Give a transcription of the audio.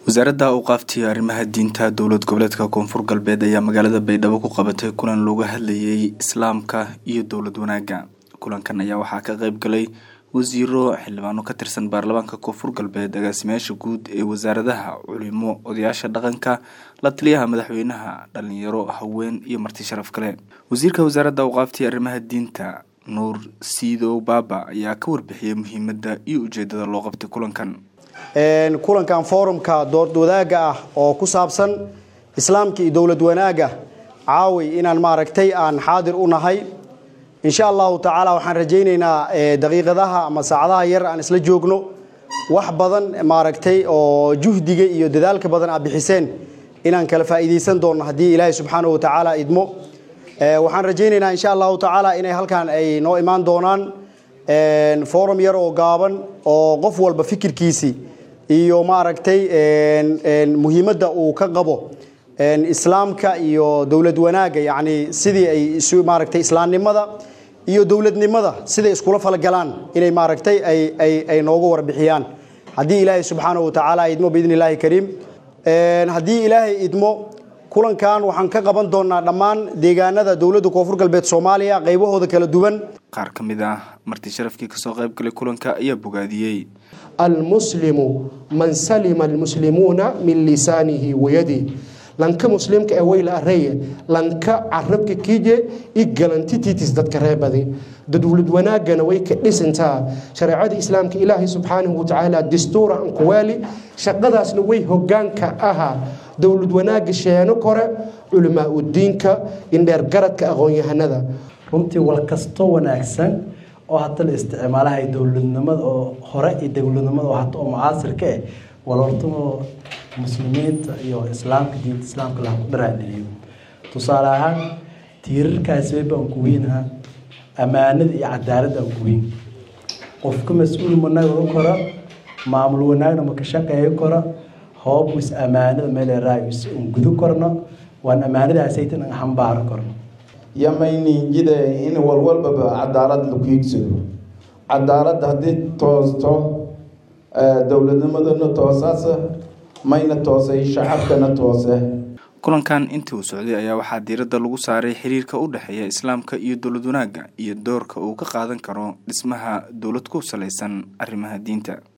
wasaaradda awqaaftii arrimaha diinta dowlad goboleedka koonfur galbeed ayaa magaalada baydhabo ku qabatay kulan looga hadlayay islaamka iyo dowlad wanaagga kulankan ayaa waxaa ka qeyb galay wasiiro xildhibaano ka tirsan baarlamaanka koonfur galbeed agaasimayaasha guud ee wasaaradaha culimo odayaasha dhaqanka la taliyaha madaxweynaha dhalinyaro haween iyo marti sharaf kale wasiirka wasaaradda awqaaftii arrimaha diinta nuur siidow baaba ayaa ka warbixiyey muhiimadda iyo ujeedada loo qabtay kulankan kulankan forumka dood wadaagga ah oo ku saabsan islaamka iyo dowlad wanaagga caawi inaan maaragtay aan xaadir u nahay insha allahu tacaala waxaan rajaynaynaa daqiiqadaha ama saacadaha yar aan isla joogno wax badan maaragtay oo juhdiga iyo dadaalka badan aad bixiseen inaan kala faa'iidaysan doonno haddii ilaahay subxaanahu watacaala idmo waxaan rajaynaynaa insha allahu tacaala inay halkan ay noo imaan doonaan forum yar oo gaaban oo qof walba fikirkiisii iyo maaragtay muhiimadda uu ka qabo islaamka iyo dowlad wanaagga yacni sidii ay isu maaragtay islaamnimada iyo dowladnimada siday iskula falgalaan inay maaragtay ay ay ay noogu warbixiyaan haddii ilaahay subxaanahu watacaala idmo biidni illaahi kariim haddii ilaahay idmo kulankan waxaan ka qaban doonaa dhammaan deegaanada dowladda koonfur galbeed soomaaliya qaybahooda kala duwan qaar ka mid ah marti sharafkii kasoo qayb galay kulanka ayaa bogaadiyey almuslimu man salima almuslimuuna min lisaanihi wayadih lanka muslimka ee weyla areye lanka carabka kiije i galantititis dadka reebadi dowlad wanaagana way ka dhisantaa shareecada islaamka ilaahay subxaanahu watacaala dastuura ankuwaali shaqadaasna way hogaanka ahaa dowlad wanaagga sheeno kore culamaa udiinka indheer garadka aqoon-yahanada runtii wal kastoo wanaagsan oo hata la isticmaalahay dowladnimada oo hore iyo dowladnimada oo hata oo mucaasirka eh walortamo muslimiinta iyo islaamka diinta islaamka laha ku dharaadheliyo tusaale ahaan tiirarkaasi baan ku weynaha ammaanada iyo cadaaladda aan ku weyn qofka mas-uul managa kora maamul wanaagna maka shaqeeyo kora hoobus ammaanada meeleraayus un gudo korno waan ammaanadaasaytan an xambaaro korno yamayninjide in walwalbaba cadaalad lagu hiigsado cadaaladda haddii toosto dowladnimadana toosaasa mayna toosay shacabkana toose kulankan intii uu socday ayaa waxaa diiradda lagu saaray xiriirka u dhexeeya islaamka iyo dowlad wanaagga iyo doorka uu ka qaadan karo dhismaha dowlad ku salaysan arrimaha diinta